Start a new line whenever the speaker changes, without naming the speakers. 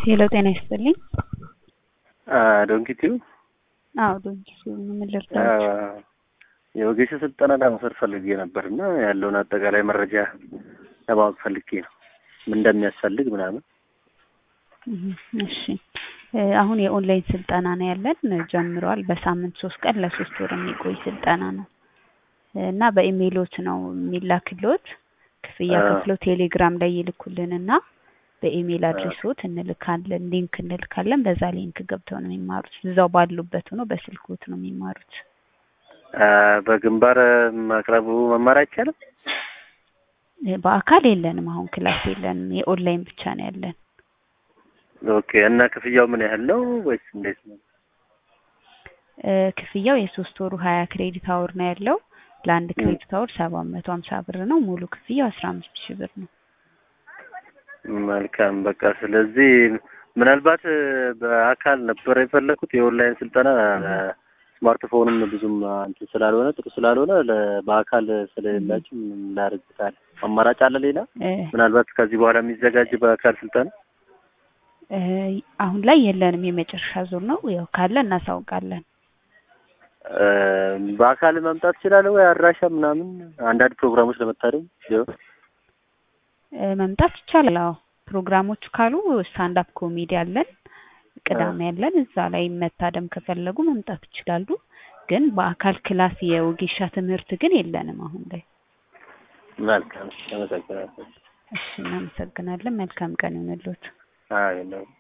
ሄሎ ጤና ይስጥልኝ።
ዶንኪቲው
አዎ ዶንኪቲው ምን ልርዳችሁ?
የወጌሻ ስልጠና ለመውሰድ ፈልጌ ነበር እና ያለውን አጠቃላይ መረጃ ለማወቅ ፈልጌ ነው ምን እንደሚያስፈልግ ምናምን።
እሺ አሁን የኦንላይን ስልጠና ነው ያለን ጀምሯል። በሳምንት ሶስት ቀን ለሶስት ወር የሚቆይ ስልጠና ነው እና በኢሜይሎት ነው የሚላክሎት። ክፍያ ከፍለው ቴሌግራም ላይ ይልኩልን እና በኢሜይል አድሬሶት እንልካለን ሊንክ እንልካለን። በዛ ሊንክ ገብተው ነው የሚማሩት። እዛው ባሉበት ሆኖ በስልክዎት ነው የሚማሩት።
በግንባር ማቅረቡ መማር አይቻልም?
በአካል የለንም። አሁን ክላስ የለንም። የኦንላይን ብቻ ነው ያለን።
ኦኬ። እና ክፍያው ምን ያህል ነው ወይስ እንዴት ነው?
ክፍያው የሶስት ወሩ ሀያ ክሬዲት አወር ነው ያለው። ለአንድ ክሬዲት አወር ሰባት መቶ ሀምሳ ብር ነው። ሙሉ ክፍያው አስራ አምስት ሺህ ብር ነው።
መልካም በቃ ስለዚህ ምናልባት በአካል ነበር የፈለኩት የኦንላይን ስልጠና ስማርትፎንም ብዙም እንትን ስላልሆነ ጥሩ ስላልሆነ በአካል ስለሌላችሁ ላርግታል አማራጭ አለ ሌላ ምናልባት ከዚህ በኋላ የሚዘጋጅ በአካል ስልጠና
አሁን ላይ የለንም። የመጨረሻ ዙር ነው። ያው ካለ እናሳውቃለን።
በአካል መምጣት እችላለሁ ወይ አድራሻ ምናምን አንዳንድ ፕሮግራሞች ለመታደም ቢሆን
መምጣት ይቻላል። አዎ ፕሮግራሞቹ ካሉ ስታንድ አፕ ኮሜዲ አለን፣ ቅዳሜ ያለን እዛ ላይ መታደም ከፈለጉ መምጣት ይችላሉ። ግን በአካል ክላስ የወጌሻ ትምህርት ግን የለንም አሁን ላይ።
መልካም አመሰግናለሁ።
እሺ እናመሰግናለን። መልካም ቀን ይሁንልዎት።
አይ ነው